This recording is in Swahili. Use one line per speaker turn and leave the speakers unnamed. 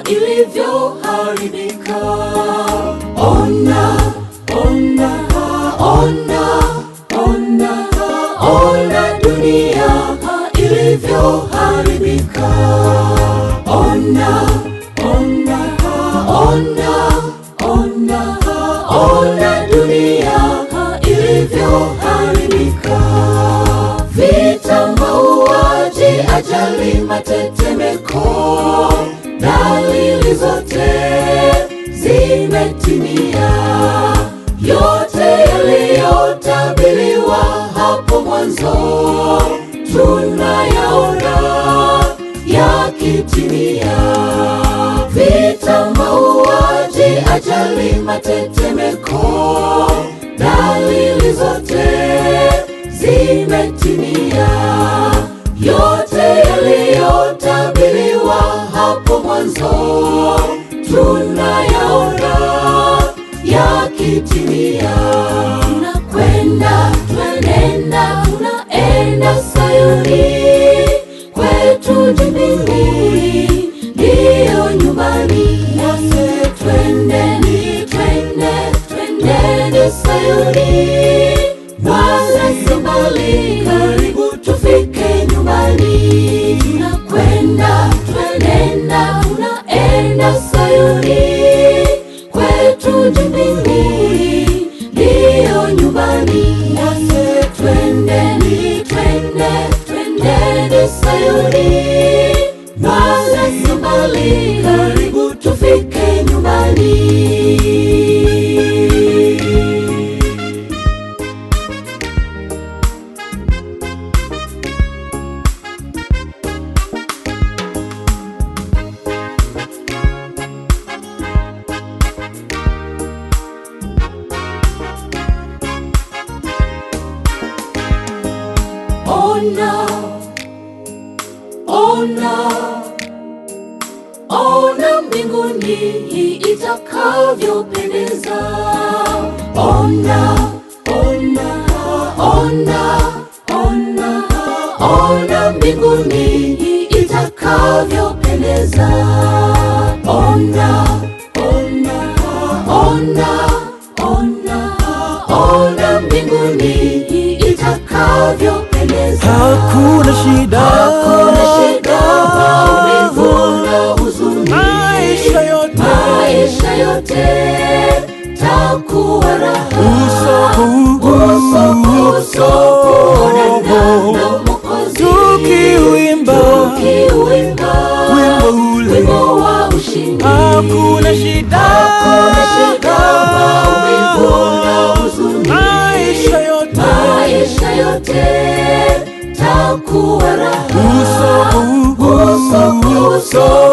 ilivyoharibika. Ona, ona, ona, ona, ona dunia ilivyoharibika. Ona, ona, ona, ona, ona dunia ilivyoharibika. Vita, mauaji, ajali, matetemeko, dalili zote zimetimia. Yote yaliyotabiriwa hapo mwanzo tunayaona yakitimia. Vita, mauaji, ajali, matetemeko, dalili zote zimetimia. Yote yaliyotabiriwa hapo mwanzo tunayaona yakitimia. Tunakwenda, twenenda, tunaenda Sayuni, kwetu mbinguni, ndiyo nyumbani. Nasi twendeni, twende, twendeni Sayuni, wala si mbali, karibu tufike nyumbani. Tunakwenda, twenenda, tunaenda Sayuni, kwetu mbinguni, ndiyo nyumbani. Nasi twendeni, twende, twendeni Sayuni, wala si mbali, karibu tufike nyumbani. Ona, ona, ona mbinguni itakavyopendeza. Ona, ona, ona, ona, ona mbinguni itakavyopendeza. Ona, ona, ona, ona, ona mbinguni itakavyopendeza.
Hakuna shida,
Hakuna shida, maumivu na huzuni,
maisha yote
maisha yote takuwa raha.
uso
Uso kwa uso kuonana na Mwokozi,
tukiuimba
tukiuimba
wimbo ule.
wimbo wa ushindi.
Hakuna shida,
Hakuna shida, maumivu na huzuni,
maisha yote
maisha yote takuwa raha.
uso
Uso kwa uso